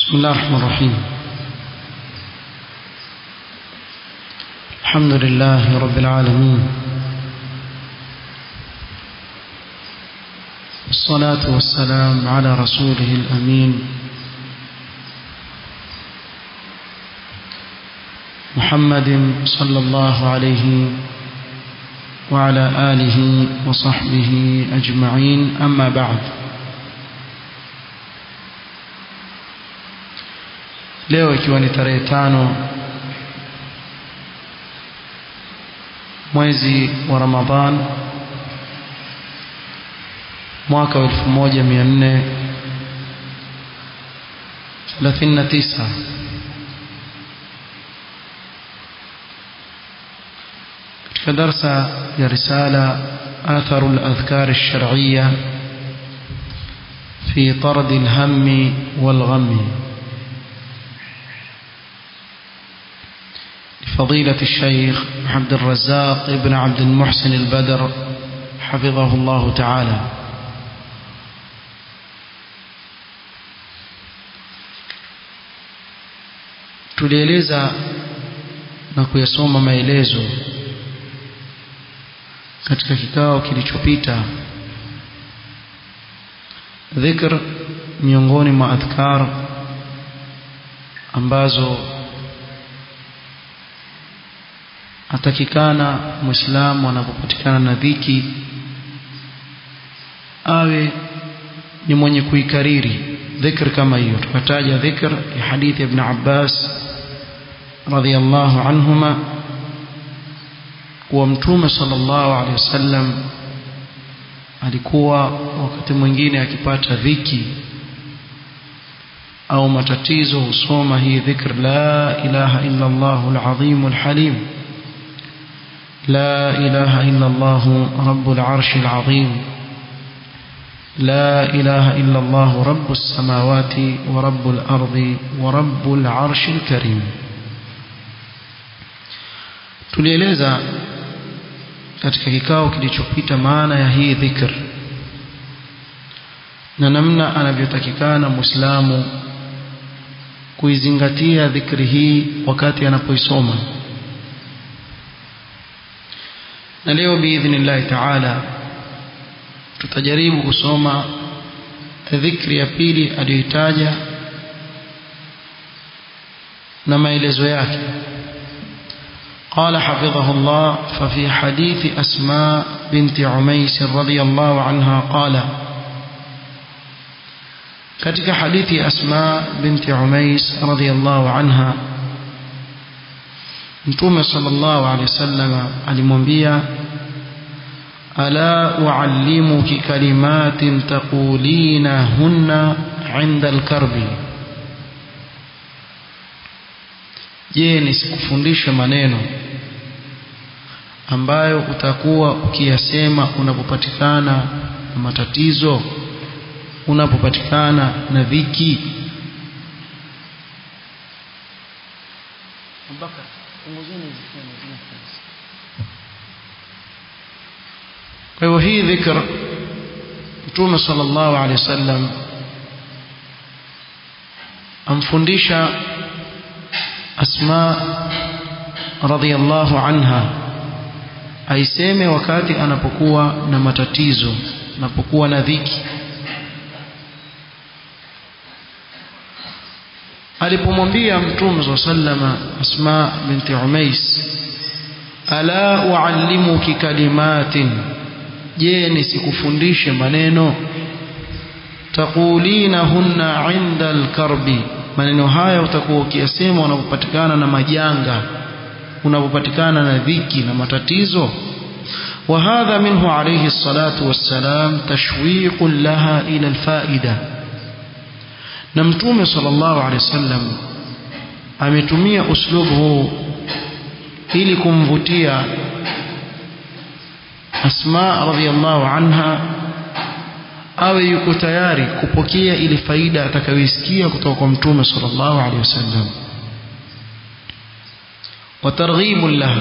بسم الله الرحمن الرحيم الحمد لله رب العالمين والصلاة والسلام على رسوله الأمين محمد صلى الله عليه وعلى آله وصحبه أجمعين أما بعد leo ikiwa ni tarehe tano mwezi wa Ramadhan mwaka wa 1439 katika darsa ya risala آثار الأذكار الشرعية في طرد الهم والغم فضيلة الشيخ عبد الرزاق ابن عبد المحسن البدر حفظه الله تعالى tulieleza na kuyasoma maelezo katika kikao kilichopita dhikr miongoni mwa adhkar ambazo atakikana muislamu anapopatikana na dhiki awe ni mwenye kuikariri dhikr kama hiyo tukataja dhikr ya hadithi ibn Abbas radhiyallahu anhuma kuwa mtume sallallahu alaihi wasallam alikuwa wakati mwingine akipata dhiki au matatizo husoma hii dhikr la ilaha illa Allah al-azim al-halim لا إله إلا الله رب العرش العظيم لا إله إلا الله رب السماوات ورب الأرض ورب العرش الكريم tulieleza katika kikao kilichopita maana ya hii dhikr na namna anavyotakikana muislamu kuizingatia dhikri hii wakati anapoisoma na leo biidhnillahi taala tutajaribu kusoma dhikri ya pili aliyoitaja na maelezo yake قال حفظه الله ففي حديث أسماء بنت عميس رضي الله عنها قال كتك حديث أسماء بنت عميس رضي الله عنها Mtume sallallahu alaihi wasallam alimwambia ala uallimuki kalimatin taqulina hunna inda alkarbi je nisikufundishe maneno ambayo utakuwa ukiyasema unapopatikana na matatizo unapopatikana na dhiki Abubakar kwa hivyo hii dhikr mtume sallallahu alaihi wasallam amfundisha asma radhiyallahu anha aiseme wakati anapokuwa na matatizo anapokuwa na dhiki alipomwambia mtume swalla sallama asma binti umais ala uallimuki kalimatin je nisikufundishe maneno taqulina hunna inda alkarbi maneno haya utakuwa ukiyasema unapopatikana na majanga unapopatikana na dhiki na matatizo وهذا منه عليه الصلاة والسلام تشويق لها إلى الفائدة na mtume sallallahu alaihi wasallam ametumia uslubu huu ili kumvutia Asma radhiallahu anha awe yuko tayari kupokea ile faida atakayoisikia kutoka kwa mtume sallallahu alaihi wasallam wa targhibu laha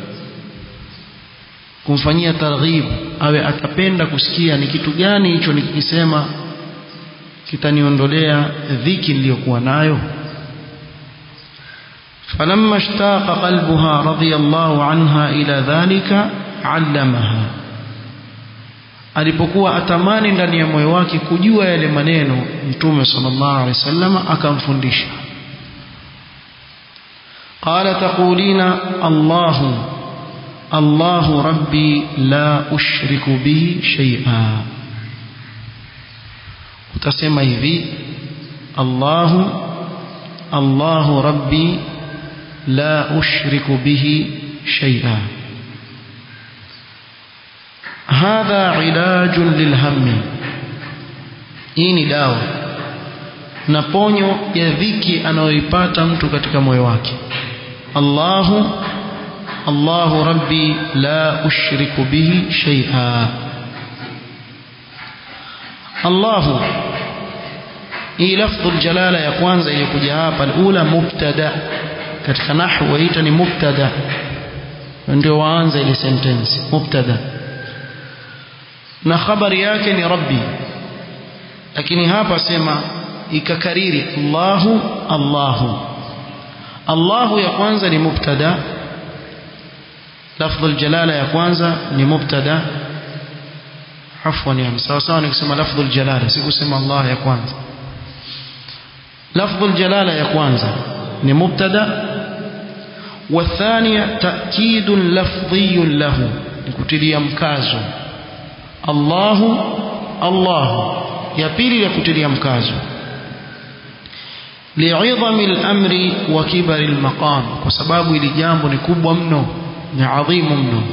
kumfanyia targhib awe atapenda kusikia ni kitu gani hicho nikikisema kitaniondolea dhiki niliyokuwa nayo فلما اشتاق قلبها رضي الله عنها إلى ذلك علمها alipokuwa atamani ndani ya moyo wake kujua yale maneno mtume sallallahu alaihi wasallam akamfundisha qala taqulina Allahu Allahu rabbi la ushriku bihi shay'a utasema hivi Allahu Allahu rabbi لا أشرك به شيئا هذا علاج للهم hii dawa na ponyo ya dhiki anayoipata mtu katika moyo wake Allahu Allahu rabbi la ushriku bihi shay'a Allahu hii lafdhu jalala ya kwanza iliyokuja hapa alula mubtada katika nahwu waita ni mubtada ndio waanza ile sentence mubtada na habari yake ni rabbi lakini hapa sema ikakariri Allahu Allahu Allahu ya kwanza ni mubtada lafdhu aljalala ya kwanza ni mubtada afwan yani sawa sawa nikisema lafdhu aljalala sikusema Allah ya kwanza lafdhu aljalala ya kwanza ni mubtada والثانية تأكيد لفظي له نكتلي مكازو الله الله يبيل يكتلي مكازو لعظم الأمر وكبر المقام وسباب لجامب نكب منه عظيم منه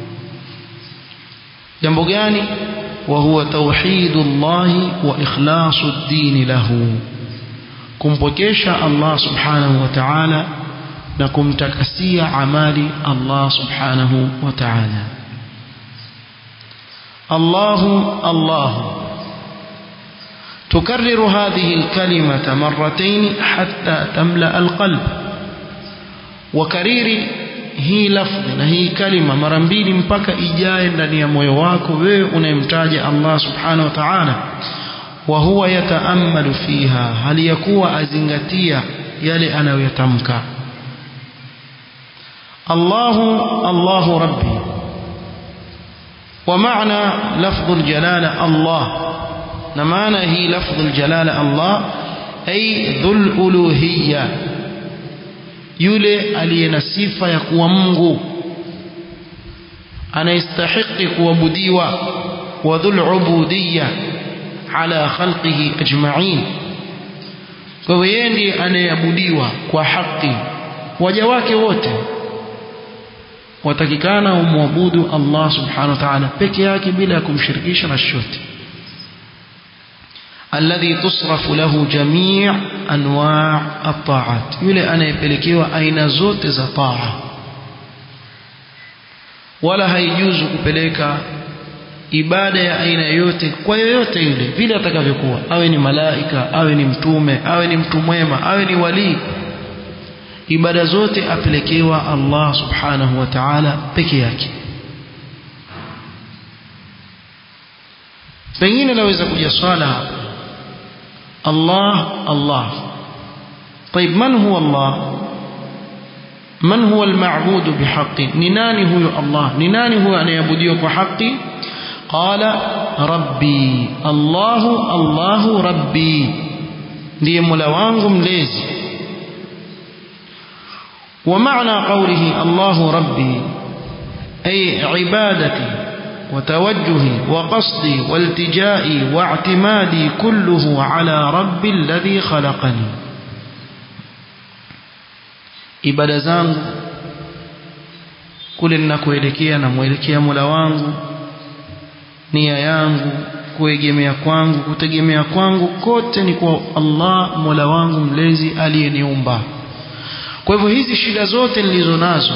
جنب gani وهو توحيد الله وإخلاص الدين له kumpokesha Allah subhanahu wa ta'ala na kumtakasia amali Allah subhanahu wa ta'ala Allahu Allahu تكرر هذه الكلمة مرتين حتى تملأ القلب وكرير hii lafdhi na hii kalima mara mbili mpaka ijae ndani ya moyo wako wewe unayemtaja Allah subhanahu wa ta'ala wa huwa yataammalu fiha hali yakuwa azingatia yale anayoyatamka الله الله ربي ومعنى لفظ الجلالة الله نمعنى هي لفظ الجلالة الله أي ذو الألوهية yule aliye na sifa ya kuwa Mungu anayestahiki kuabudiwa wa dhul ubudiyya ala khalqihi ajma'in kwa hivyo yeye ndiye anayeabudiwa kwa haki waja wake wote watakikana umwabudu Allah subhanahu wa ta'ala peke yake bila ya kumshirikisha na chochote alladhi tusrafu lahu jami' anwa' at-ta'at yule anayepelekewa aina zote za taa wala haijuzu kupeleka ibada ya aina yoyote kwa yoyote yule vile atakavyokuwa awe ni malaika awe ni mtume awe ni mtu mwema awe ni walii ibada zote apelekewa Allah subhanahu wa ta'ala peke yake pengine naweza kuja swala hapa Allah Allah طيب من هو الله من هو المعبود بحق نناني هو الله نناني هو أن يعبديه بحق قال ربي الله الله ربي ndiye mola wangu mlezi ومعنى قوله الله ربي أي عبادتي وتوجهي وقصدي والتجائي واعتمادي كله على رب الذي خلقني ibada zangu kule ninakoelekea namwelekea Mola wangu nia yangu kuegemea kwangu kutegemea kwangu kote ni kwa Allah Mola wangu mlezi aliyeniumba kwa hivyo hizi shida zote nilizo nazo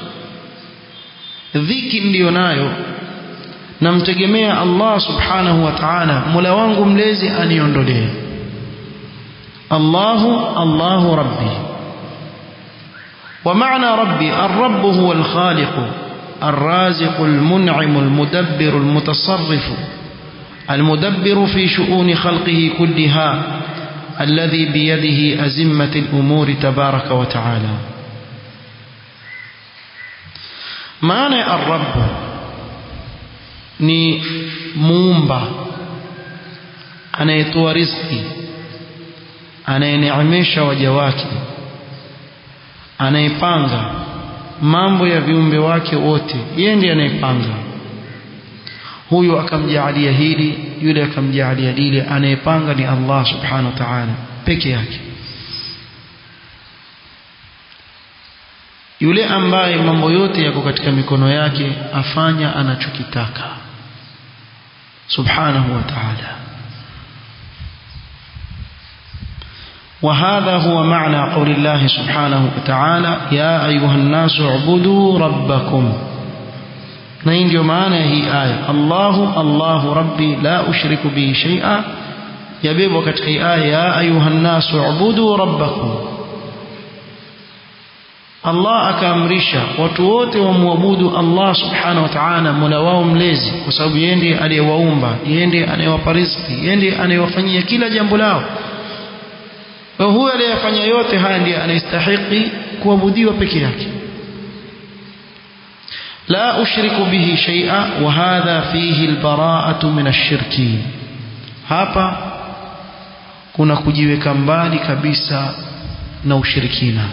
dhiki niliyo nayo namtegemea Allah subhanahu wa ta'ala Mola wangu mlezi aniondolee Allahu Allahu Rabbi ومعنى ربي الرب هو الخالق الرازق المنعم المدبر المتصرف المدبر في شؤون خلقه كلها الذي بيده أزمة الأمور تبارك وتعالى معنى الرب ni muumba anayetoa riziki anayeneemesha waja wake anayepanga mambo ya viumbe wake wote yeye ndiye anayepanga huyu akamjaalia hili yule akamjaalia lile anayepanga ni Allah subhanahu wa ta'ala peke yake yule ambaye mambo yote yako katika mikono yake afanya anachokitaka subhanahu wa ta'ala وهذا هو معنى قول الله سبحانه وتعالى يا أيها الناس اعبدوا ربكم نين معنى هي آية الله الله ربي لا أشرك به شيئا يبيب وقت آية يا أيها الناس اعبدوا ربكم Allah akaamrisha watu wote wamwabudu Allah subhanahu wa ta'ala mola wao mlezi kwa sababu yeye ndiye aliyewaumba yeye ndiye anayewapa riziki yeye ndiye anayewafanyia kila jambo lao kwa huyo aliyefanya yote haya ndiye anastahili kuabudiwa peke yake la ushriku bihi shay'a wa hadha fihi albara'atu min ash-shirki hapa kuna kujiweka mbali kabisa na ushirikina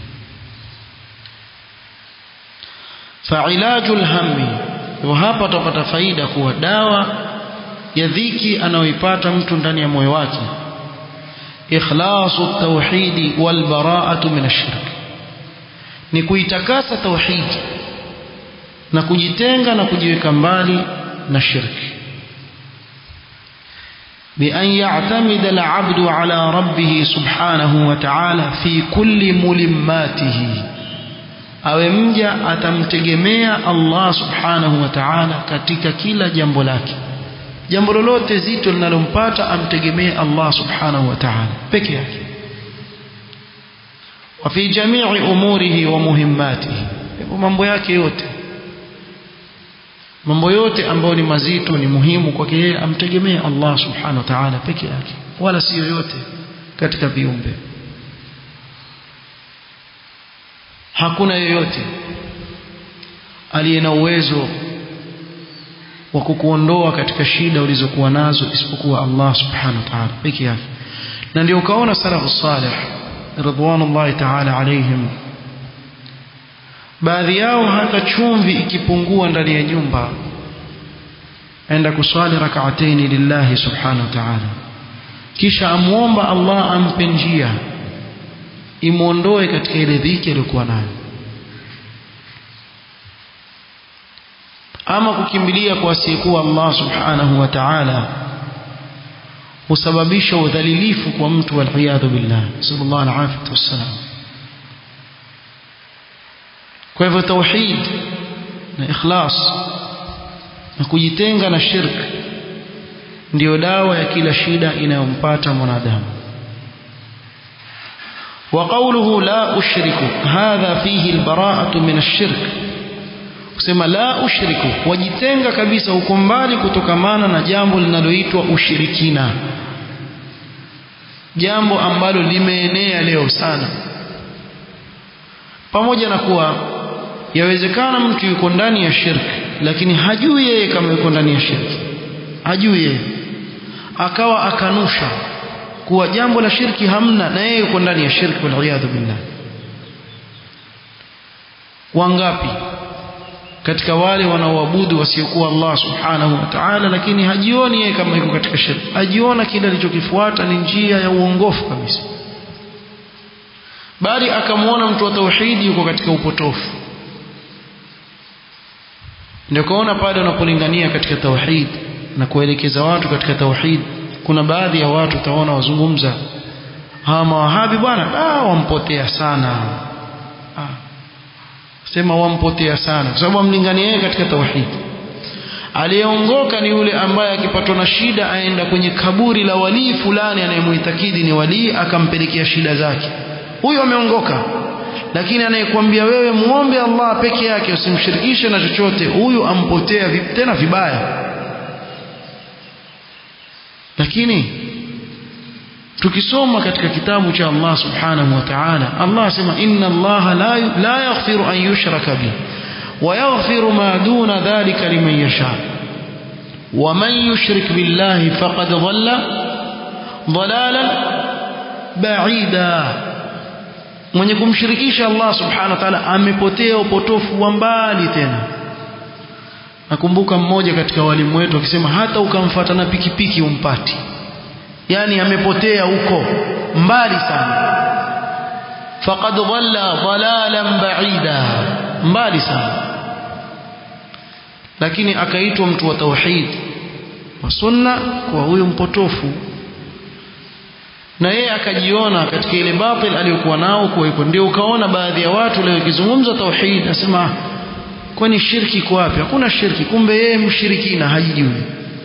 فعلاج الهم وهapa tupata faida kuwa dawa ya dhiki anayoipata mtu ndani ya moyo wake ikhlasu tauhidi wal bara'atu min ash-shirk ni kuitakasa tauhidi na kujitenga na kujiweka mbali na shirki بأن يعتمد العبد على ربه سبحانه وتعالى في كل ملماته awe mja atamtegemea Allah subhanahu wa ta'ala katika kila jambo lake jambo lolote zito linalompata amtegemee Allah subhanahu wa ta'ala peke yake wa fi jami'i umurihi wa muhimmatihi mambo yake yote mambo yote ambayo ni mazito ni muhimu kwake yeye amtegemee Allah subhanahu wa ta'ala peke yake wala si yoyote katika viumbe hakuna yoyote aliye na uwezo wa kukuondoa katika shida ulizokuwa nazo isipokuwa Allah subhanahu wa ta'ala peke yake na ndio ukaona salafu salih ridwanullahi ta'ala alaihim baadhi yao hata chumvi ikipungua ndani ya nyumba aenda kuswali rak'ataini lillahi subhanahu wa ta'ala kisha amuomba Allah ampe njia imuondoe katika ile dhiki aliyokuwa nayo ama kukimbilia kwa asiyekuwa Allah subhanahu wa ta'ala husababisha udhalilifu kwa mtu waliyadhu billah sallallahu alaihi wasallam kwa hivyo tauhid na ikhlas na kujitenga na shirk ndiyo dawa ya kila shida inayompata mwanadamu وقوله لا أشرك هذا فيه البراءة من الشرك kusema la ushriku wajitenga kabisa uko mbali kutokamana na jambo linaloitwa ushirikina jambo ambalo limeenea leo sana pamoja na kuwa yawezekana mtu yuko ndani ya shirki lakini hajui yeye kama yuko ndani ya shirki hajui yeye akawa akanusha kuwa jambo la shirki hamna na yeye yuko ndani ya shirki waliyadhu billah wangapi katika wale wanaoabudu wasiokuwa Allah subhanahu wa ta'ala lakini hajioni yeye kama yuko katika shirki ajiona kile alichokifuata ni njia ya uongofu kabisa bali akamwona mtu wa tauhidi yuko katika upotofu ndio kaona pale unapolingania katika tauhid na kuelekeza watu katika tauhid kuna baadhi ya watu utaona wazungumza hawa mawahabi bwana ah wampotea sana ah sema wampotea sana kwa sababu amlingania yeye katika tauhid aliyeongoka ni yule ambaye akipatwa na shida aenda kwenye kaburi la walii fulani anayemuitakidi ni walii akampelekea shida zake huyo ameongoka lakini anayekwambia wewe muombe Allah peke yake usimshirikishe na chochote huyu ampotea tena vibaya lakini tukisoma katika kitabu cha Allah subhanahu wa ta'ala Allah asema inna Allah la la yaghfiru an yushraka bihi wa yaghfiru ma duna dhalika liman yasha wa man yushrik billahi faqad dhalla dhalalan ba'ida mwenye kumshirikisha Allah subhanahu wa ta'ala amepotea upotofu wa mbali tena nakumbuka mmoja katika walimu wetu akisema hata ukamfuata na pikipiki umpati yani amepotea huko mbali sana faqad dhalla dhalalan ba'ida mbali sana lakini akaitwa mtu wa tauhid wa sunna kwa huyu mpotofu na yeye akajiona katika ile batil aliyokuwa nao kwa hivyo ndio ukaona baadhi ya watu leo ikizungumza tauhid nasema kwani shirki iko wapi hakuna shirki kumbe yeye mshirikina hajijui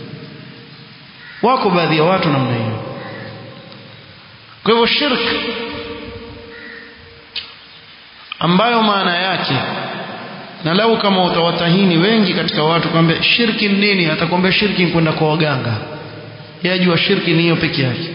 wako baadhi ya watu namna hiyo kwa hivyo shirki ambayo maana yake na lau kama utawatahini wengi katika watu kwambia shirki ni nini atakwambia shirki ni kwenda kwa waganga yajua shirki ni hiyo peke yake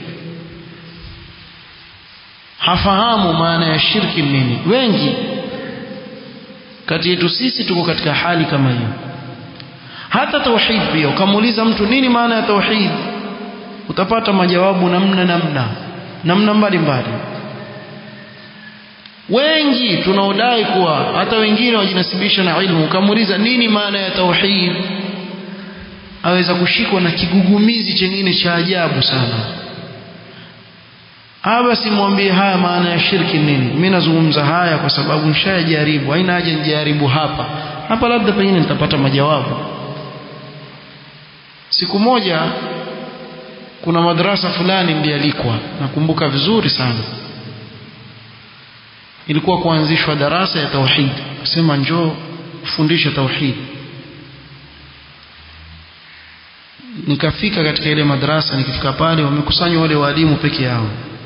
hafahamu maana ya shirki ni nini wengi kati yetu sisi tuko katika hali kama hiyo hata tauhid pia ukamuuliza mtu nini maana ya tauhid utapata majawabu namna namna namna mbalimbali wengi tunaodai kuwa hata wengine wajinasibisha na ilmu ukamuuliza nini maana ya tauhid aweza kushikwa na kigugumizi chengine cha ajabu sana haba simwambie haya maana ya shirki nini mimi nazungumza haya kwa sababu nishajaribu haina haja nijaribu hapa hapa labda pengine nitapata majawabu siku moja kuna madrasa fulani ndialikwa nakumbuka vizuri sana ilikuwa kuanzishwa darasa ya tauhid sema njoo ufundishe tauhid nikafika katika ile madrasa nikifika pale wamekusanywa wale walimu peke yao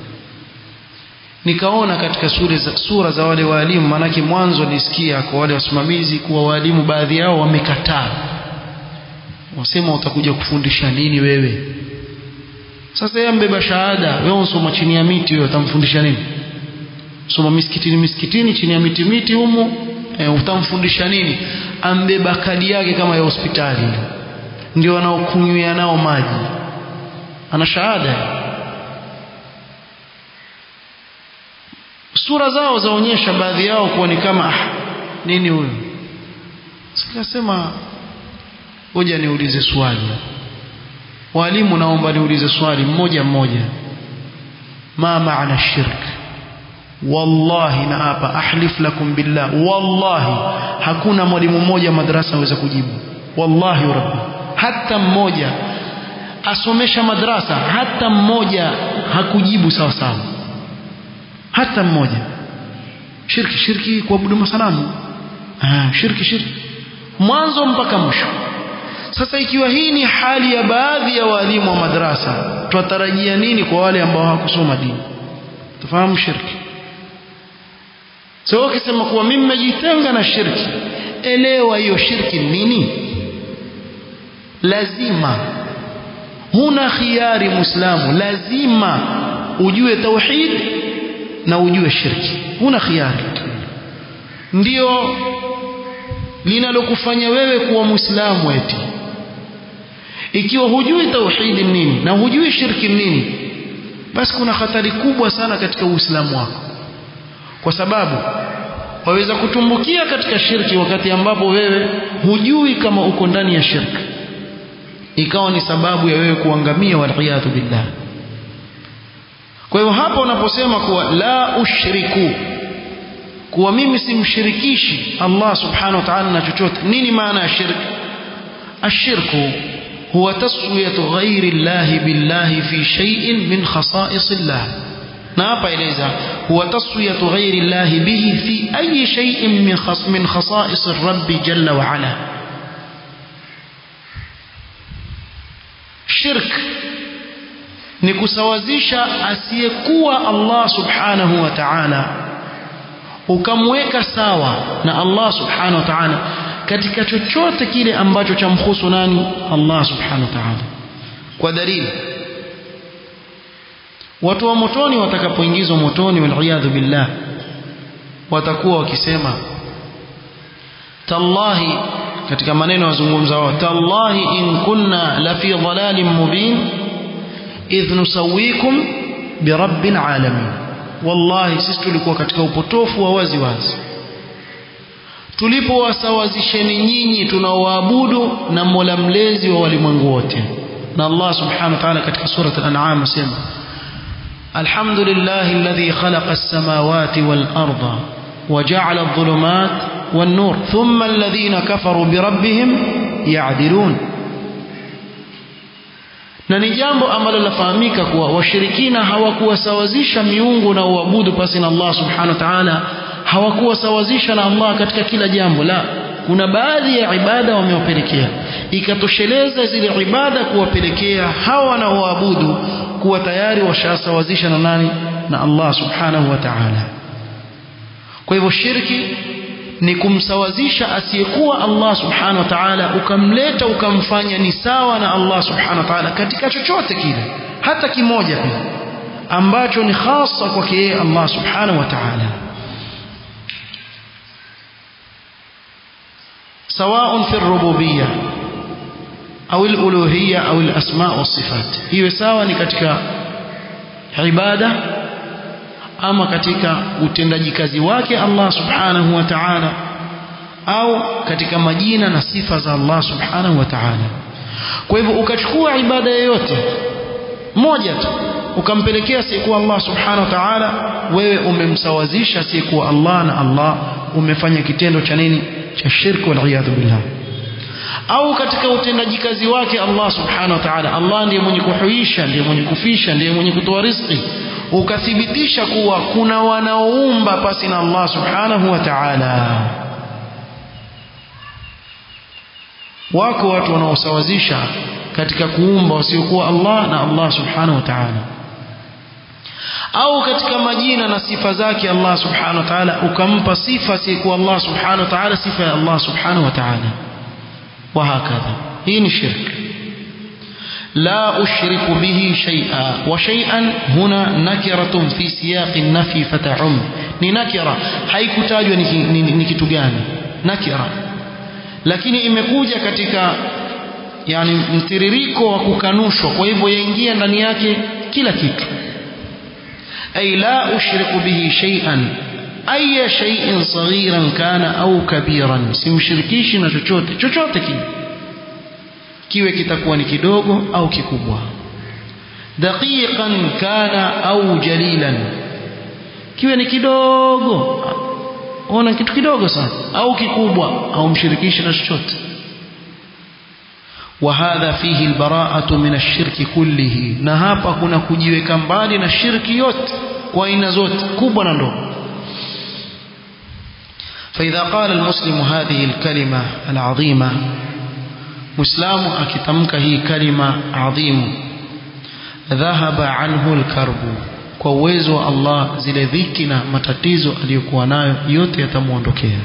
nikaona katika sura za, sura za wale walimu manake mwanzo nisikia kwa wale wasimamizi kuwa walimu baadhi yao wamekataa wasema utakuja kufundisha nini wewe sasa yeye mbeba shahada wewe unasoma chini ya miti wewe utamfundisha nini soma misikitini misikitini chini ya miti miti humo e, utamfundisha nini ambeba kadi yake kama ya hospitali ndio anaokunywia nao maji ana shahada sura zao zaonyesha baadhi yao kuwa ni kama ah, nini huyu sikasema ngoja niulize swali walimu naomba niulize swali mmoja mmoja ma maana shirk wallahi na hapa ahlif lakum billah wallahi hakuna mwalimu mmoja madrasa anaweza kujibu wallahi rabbi hata mmoja asomesha madrasa hata mmoja hakujibu sawa sawa hata mmoja shirki shirki kuabudu masanamu ah shirki shirki mwanzo mpaka mwisho sasa ikiwa hii ni hali ya baadhi ya walimu wa madrasa twatarajia nini kwa wale ambao hawakusoma dini tufahamu shirki so ukisema kuwa mimi nimejitenga na shirki elewa hiyo shirki nini lazima huna khiari muislamu lazima ujue tauhid na ujue shirki huna khiari ndio linalokufanya wewe kuwa muislamu eti ikiwa hujui tauhidi nini na hujui shirki nini basi kuna hatari kubwa sana katika uislamu wako kwa sababu waweza kutumbukia katika shirki wakati ambapo wewe hujui kama uko ndani ya shirki ikawa ni sababu ya wewe kuangamia waliyadhu billah kwa hiyo hapa unaposema kuwa la ushriku kuwa mimi simshirikishi Allah subhanahu wa ta'ala na chochote nini maana ya shirk ashirku huwa taswiyatu ghairi Allah billahi fi shay'in min khasa'is Allah na hapa eleza huwa taswiyatu ghairi Allah bihi fi ayi shay'in min khas min khasa'is ar-rabb jalla wa ala shirk ni kusawazisha asiyekuwa Allah subhanahu wa ta'ala ukamweka sawa na Allah subhanahu wa ta'ala katika chochote kile ambacho chamhusu nani Allah subhanahu wa ta'ala kwa dalili watu wa motoni watakapoingizwa motoni waliyadhu billah watakuwa wakisema tallahi katika maneno wazungumza wao tallahi in kunna la fi dhalalin mubin idh nusawikum birabbil alamin wallahi sisi tulikuwa katika upotofu wa wazi wazi tulipowasawazisheni nyinyi tunaoabudu na Mola mlezi wa walimwengu wote na Allah subhanahu wa ta'ala katika surat al-an'am asema alhamdulillahi alladhi khalaqa as-samawati wal arda وجعل الظلمات والنور ثم الذين كفروا بربهم يعدلون na ni jambo ambalo lafahamika kuwa washirikina hawakuwasawazisha miungu na uabudu pasi na Allah subhanahu wa ta'ala hawakuwasawazisha na Allah katika kila jambo la kuna baadhi ya ibada wamewapelekea ikatosheleza zile ibada kuwapelekea hawa wanaoabudu kuwa tayari washasawazisha na nani na Allah subhanahu wa ta'ala kwa hivyo shirki ni kumsawazisha asiyekuwa Allah subhanahu wa ta'ala ukamleta ukamfanya ni sawa na Allah subhanahu wa ta'ala katika chochote kile hata kimoja pia ambacho ni hasa kwake yeye Allah subhanahu wa ta'ala سواء في الربوبية أو الألوهية أو الأسماء والصفات هي سواء katika ibada ama katika utendaji kazi wake Allah subhanahu wa ta'ala au katika majina na sifa za Allah subhanahu wa ta'ala kwa hivyo ukachukua ibada yoyote moja tu ukampelekea asiyekuwa Allah subhanahu wa ta'ala wewe umemsawazisha asiyekuwa Allah na Allah umefanya kitendo cha nini cha shirki wal iyad billah au katika utendaji kazi wake Allah subhanahu wa ta'ala Allah ndiye mwenye kuhuisha ndiye mwenye kufisha ndiye mwenye kutoa riziki ukathibitisha kuwa kuna wanaoumba pasi na Allah subhanahu wa ta'ala wako watu wanaosawazisha katika kuumba wasiokuwa Allah na Allah subhanahu wa ta'ala au katika majina na sifa zake Allah subhanahu wa ta'ala ukampa sifa sikuwa Allah subhanahu wa ta'ala sifa ya Allah subhanahu wa ta'ala وهكذا hii ni shirk لا أشرك به شيئا وشيئا هنا نكرة في سياق النفي فتعم ni nakira haikutajwa ni kitu gani nakira lakini imekuja katika yani mtiririko wa kukanushwa kwa hivyo yaingia ndani yake kila kitu ay la ushriku bihi shay'an aya shay'in saghiran kana au kabiran simshirikishi na chochote chochote kile kiwe kitakuwa ni kidogo au kikubwa daqiqan kana au jalilan kiwe ni kidogo ona kitu kidogo sana au kikubwa au mshirikishi na chochote وهذا فيه البراءة من الشرك كله na hapa kuna kujiweka mbali na shirki yote kwa aina zote kubwa na ndogo فإذا قال المسلم هذه الكلمة العظيمة مسلم أكتمك هي كلمة عظيم ذهب عنه الكرب kwa uwezo wa Allah zile dhiki na matatizo aliyokuwa nayo yote yatamuondokea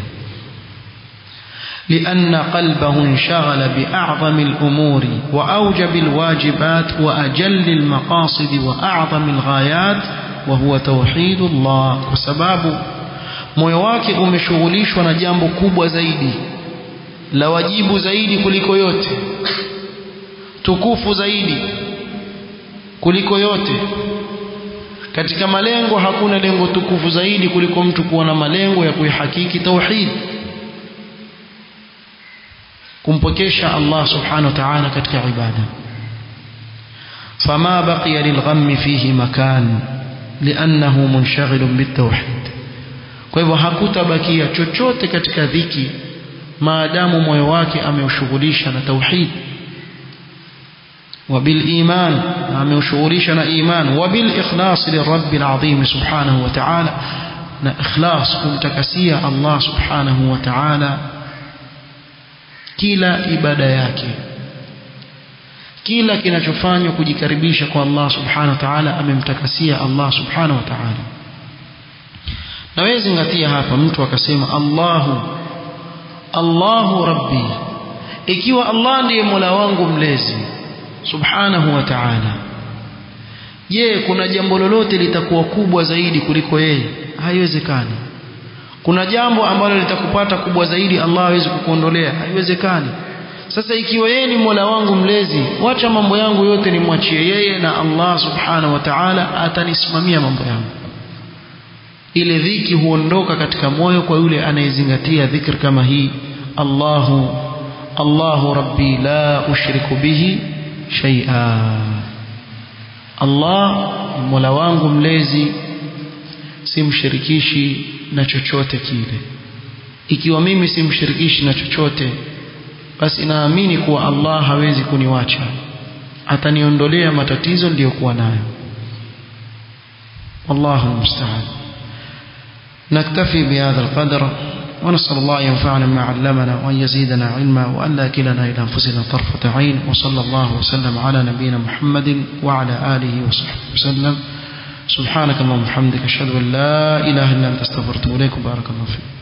لأن قلبه انشغل بأعظم الأمور وأوجب الواجبات وأجل المقاصد وأعظم الغايات وهو توحيد الله وسباب moyo wake umeshughulishwa na jambo kubwa zaidi la wajibu zaidi kuliko yote tukufu zaidi kuliko yote katika malengo hakuna lengo tukufu zaidi kuliko mtu kuwa na malengo ya kuihakiki tauhid kumpokesha Allah subhanahu wa ta'ala katika ibada فما بقي للغم فيه مكان لأنه منشغل بالتوحيد kwa hivyo hakutabakia chochote katika dhiki maadamu moyo wake ameushughulisha na tauhid وبالإيمان ameushughulisha إيمان وبالإخلاص للرب العظيم سبحانه وتعالى na ikhlas kumtakasia Allah subhanahu wa ta'ala kila ibada yake kila kinachofanywa kujikaribisha kwa Allah subhanahu wa ta'ala amemtakasia Allah subhanahu wa ta'ala na wewe zingatia hapa mtu akasema Allahu Allahu Rabbi ikiwa Allah ndiye Mola wangu mlezi subhanahu wa ta'ala je kuna jambo lolote litakuwa kubwa zaidi kuliko yeye haiwezekani kuna jambo ambalo litakupata kubwa zaidi Allah hawezi kukuondolea haiwezekani sasa ikiwa yeye ni Mola wangu mlezi wacha mambo yangu yote nimwachie yeye na Allah subhanahu wa ta'ala atanisimamia mambo yangu ile dhiki huondoka katika moyo kwa yule anayezingatia dhikr kama hii Allahu Allahu rabbi la ushriku bihi shay'a Allah ni Mola wangu mlezi simshirikishi na chochote kile ikiwa mimi simshirikishi na chochote basi naamini kuwa Allah hawezi kuniwacha ataniondolea matatizo niliyokuwa nayo wallahu almusta'an نكتفي بهذا القدر ونسأل الله ينفعنا ما علمنا وأن يزيدنا علما وأن لا كلنا إلى أنفسنا طرفة عين وصلى الله وسلم على نبينا محمد وعلى آله وصحبه وسلم سبحانك اللهم وبحمدك أشهد أن لا إله إلا أنت استغفرت إليك بارك الله فيك